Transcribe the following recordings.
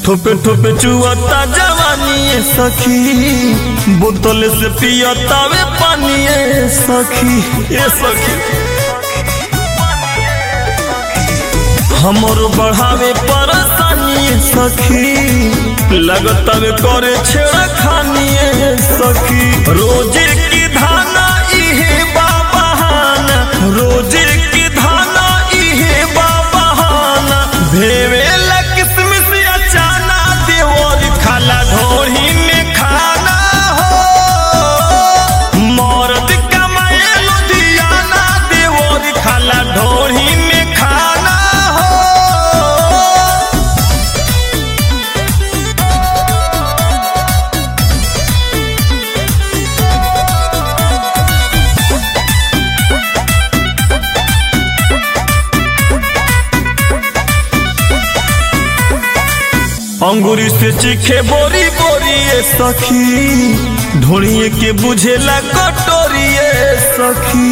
ठोपे ठोपे चुअता जवानी सखी बोतल से पियता वे पानी सखी ए सखी हमरो बढ़ावे परेशानी सखी लगता वे करे छेड़ा खानी सखी रोजे की धाना इहे बाबहाना रोजे की धाना इहे बाबहाना भेवे किसमिस अचाना देवर खाला ढोरी में खाना हो मर्द कमाए लुधियाना देवर खाला ढोरी में खाना हो अंगूरी से चीखे बोरी बोरी ए सखी ढोड़िए के बुझेला कटोरी ए सखी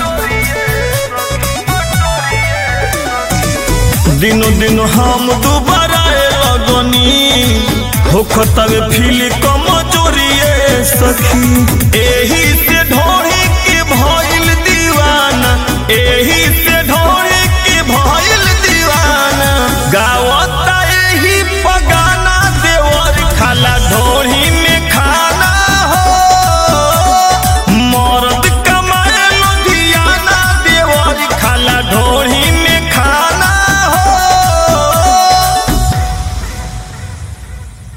दिनो दिनो हम दोबारा लगनी होखतवे फील कमजोरी ए सखी एही से ढो